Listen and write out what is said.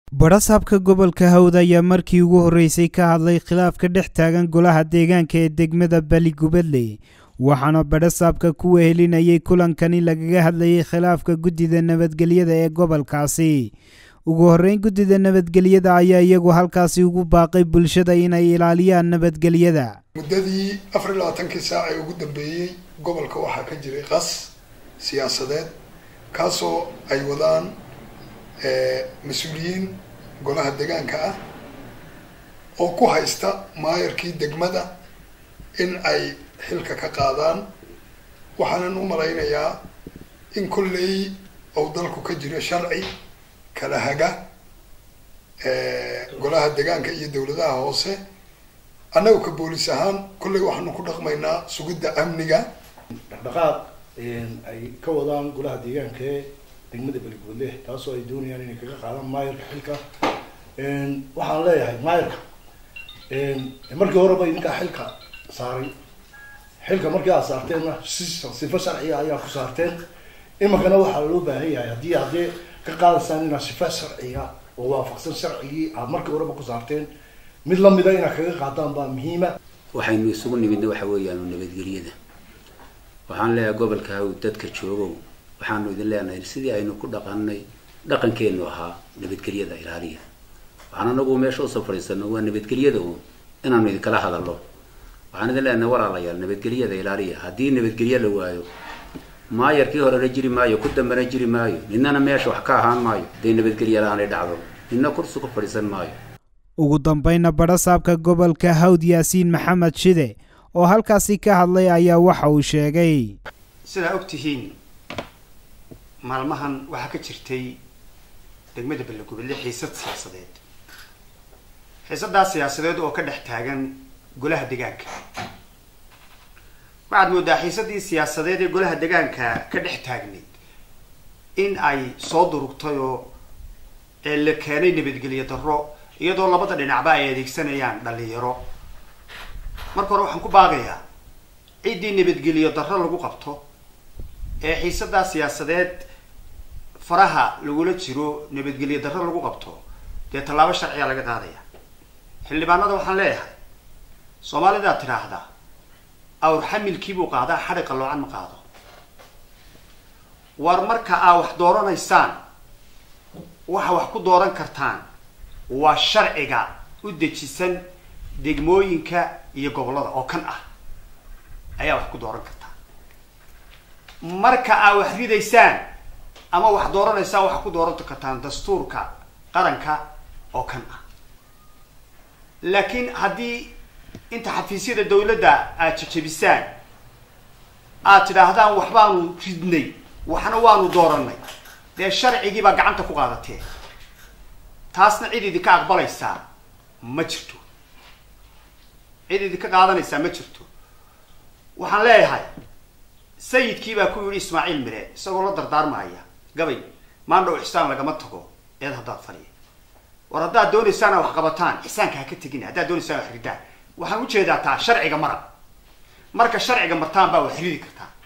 badhasaabka gobolka hawd ayaa markii ugu horreysay ka hadlay khilaaf ka dhex taagan golaha deegaanka ee degmada baligubadle waxaana badhasaabka ku wehelinayay kulankani lagaga hadlayay khilaafka guddida nabadgelyada ee gobolkaasi ugu horreyn guddida nabadgelyada ayaa iyagu halkaasi ugu baaqay bulshada inay ilaaliyaan nabadgelyada muddadii afar iyo labaatankii saac ee ugu dambeeyey gobolka waxaa ka jiray qas siyaasadeed kaasoo ay wadaan mas-uuliyiin golaha deegaanka ah oo ku haysta maayarkii degmada in ay xilka ka qaadaan waxaanan u malaynayaa in kolley ou dalku ka jiro sharci kala haga golaha deegaanka iyo dawladaha hoose annaga ka boolis ahaan kolley waxaanu ku dhaqmaynaa sugidda amniga dhaqdhaqaaq ay ka wadaan golaha deegaanka ee degmada beligudle taasoo ay doonayaan inay kaga qaadaan maayarka xilka waxaan leeyahay maayarka markii horeba idinkaa xilka saaray xilka markii aad saarteenna sifo sharciga ayaa ku saarteen iminkana waxaa loo baahan yahay haddii haddee ka qaadaysaan inaad sifo sharciga oo waafaqsan sharcigii aad markii horeba ku saarteen mid lamida inaad kaga qaadaan baa muhiima waxaynu isugu nimidna waxa weeyaan nabadgelyada waxaan leeyahay gobolka hawd dadka joogow waxaanu idin leenahay sidii aynu ku dhaqanay dhaqankeenu ahaa nabadgelyada ilaaliya waxaan anagu meesha usoo fadhiisano waa nabadgelyada un inaanu idinkala hadalno waxaan idin leenahay walaalayaal nabadgelyada ilaaliya haddii nabadgelyo la waayo maayarkii horena jiri maayo ku dambena jiri maayo nidnana meesha wax ka ahaan maayo hadday nabadgelyo la-aanay dhacdo nidna kursi ku fadhiisan maayo ugu dambayna badhasaabka gobolka hawd yaasiin maxamed shide oo halkaasi ka hadlay ayaa waxa uu sheegay sidaa og tihiin maalmahan waxaa ka jirtay degmada ballegubadle xiisad siyaasadeed xiisadaas siyaasadeed oo ka dhex taagan golaha degaanka waxaad moodaa xiisadii siyaasadeed ee golaha degaanka ka dhex taagnayd in ay soo durugtay oo la keenay nabadgelyo darro iyadoo labada dhinacba ay adeegsanayaan dhalinyaro marka hore waxaan ku baaqayaa ciddii nabadgelyo darro lagu qabto ee xiisadaa siyaasadeed faraha lagula jiro nabadgelyo darro lagu qabto dee tallaabo sharciga laga qaadaya xildhibaanada waxaan leeyahay soomaalidaa tidhaahdaa awr xamilkiibuu qaadaa xadhiqa loocan ma qaado war marka aa wax dooranaysaan waxa wax ku dooran kartaan waa sharciga u dejisan degmooyinka iyo gobollada oo kan ah ayaa wax ku dooran kartaa marka aa wax ridaysaan ama wax dooranaysaan waxaa ku dooran kartaan dastuurka qaranka oo kan ah laakiin haddii inta xafiisyada dawladda aad jajabisaan aad tidhaahdaan waxbaanu ridnay waxna waanu dooranay dee sharcigii baa gacanta ku qaadatee taasna cid idinka aqbalaysaa ma jirto cid idinka qaadanaysaa ma jirto waxaan leeyahay sayidkii baa ku yidhi ismaaciil mire isagoo la dardaarmaaya gabay maandhow ixsaan lagama tago eed haddaad fadhiya war haddaad doonaysaan wax qabataan ixsaanka ha ka tegina haddaad doonaysaan wax ridaan waxaan ujeedaa taa sharciga mara marka sharciga martaan baa wax ridi kartaa